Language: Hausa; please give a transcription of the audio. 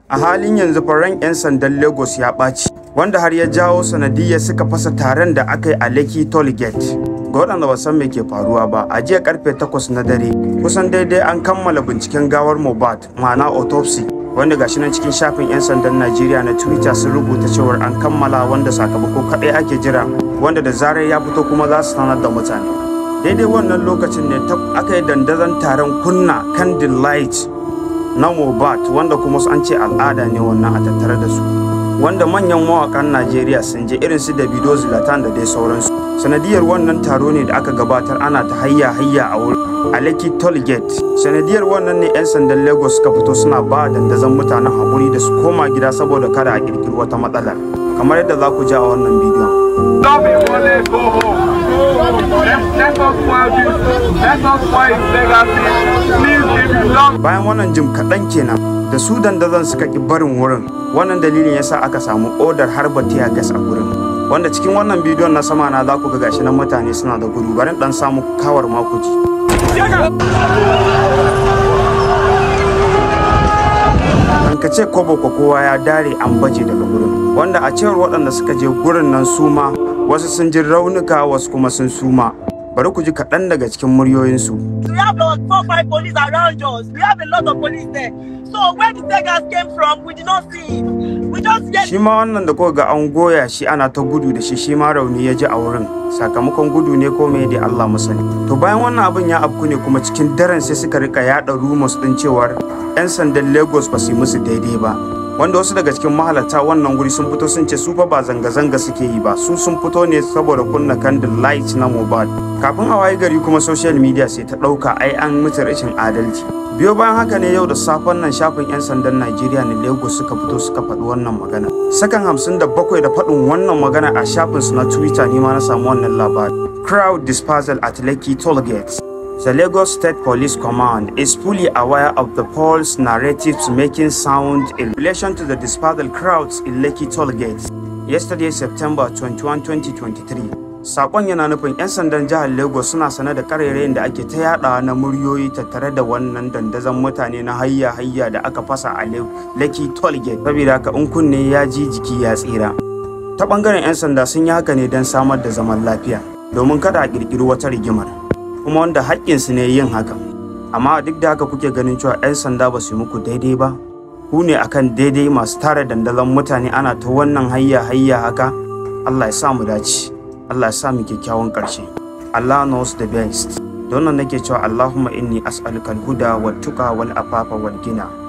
a halin yanzu faran 'yan sandan lagos ya ɓaci wanda har ya jawo sanadiyar suka fasa taron da aka yi a lekki toll gate ga waɗanda ba san me ke faruwa ba a jiya karfe 8 na dare kusan daidai an kammala binciken gawar mohbad ma'ana autopsy wanda gashi nan cikin shafin 'yan sandan najeriya na twitter sun rubuta cewar an kammala wanda sakamako kaɗai ake jira wanda da zarar ya fito kuma za su sanar da mutane daidai wannan lokacin ne aka yi dandazon taron kunna candle light na mobat wanda kuma an ce al'ada ne wannan a tattare da su wanda manyan mawakan najeriya sun je irin su davido zlatan da dai sauransu sanadiyar wannan taro ne da aka gabatar ana ta hayya hayya a wurin a lekki toll gate sanadiyar wannan ne 'yan sandan lagos suka fito suna ba dandazon mutanen haƙuri da su koma gida saboda kada a ƙirƙiri wata matsala kamar yadda za ku ji a wannan bidiyon Stop it, Wale, go home. Let, let us spoil this. Let us spoil his legacy. Please, if you love bayan wannan jim kaɗan kenan da su dandazon suka ƙi barin wurin wannan dalilin yasa aka samu odar harba tiya gas a gurin wanda cikin wannan bidiyon na sama na za ku ga gashi nan mutane suna da gudu bari dan samu kawar makuji an ka ce kobo ko kowa ya dare an baje daga gurin wanda a cewar waɗanda suka je gurin nan suma wasu sun ji raunuka wasu kuma sun suma bari ku ji kaɗan daga cikin muryoyinsu We have about four, five police around us. We have a lot of police there. So where the tigers came from, we did not see him. We just get shi ma wannan da kuka ga an goya shi ana ta gudu da shi shi ma rauni ya ji a wurin sakamakon gudu ne ko me da Allah masani to bayan wannan abin ya afku ne kuma cikin daren sai suka rika yada rumors din cewar yan sandan Lagos ba su yi musu daidai ba wanda wasu daga cikin mahalarta wannan guri sun fito sun ce su fa ba zanga-zanga suke yi ba su sun fito ne saboda kunna candle light na mobile kafin a waye gari kuma social media sai ta ɗauka ai an mutu rashin adalci biyo bayan haka ne yau da safen nan shafin 'yan sandan najeriya na lagos suka fito suka faɗi wannan magana sakan hamsin da bakwai da faɗin wannan magana a shafin su na twitter ne ma na samu wannan labari crowd dispersal at lekki toll gates The Lagos State Police Command is fully aware of the Paul's narratives making sound in relation to the dispersal crowds in Lekki toll gates yesterday September 21, 2023. Sakon yana nufin 'yan sandan jihar Lagos suna sane da karerayin da ake ta yada na muryoyi tattare da wannan dandazon mutane na hayya hayya da aka fasa a Lekki toll gate. Saboda haka in kunne ya ji jiki ya tsira. Ta bangaren 'yan sanda sun yi haka ne don samar da zaman lafiya domin kada a kirkiri wata rigimar. kuma wanda haƙƙinsu ne yin hakan amma duk da haka kuke ganin cewa 'yan sanda ba su yi muku daidai ba ku ne akan daidai masu tara dandazon mutane ana ta wannan hayya hayya haka Allah ya sa mu dace Allah ya sa mu kyakkyawan ƙarshe Allah knows the best don nan nake cewa Allahumma inni as'aluka al-huda wat tuqa wal afafa wal gina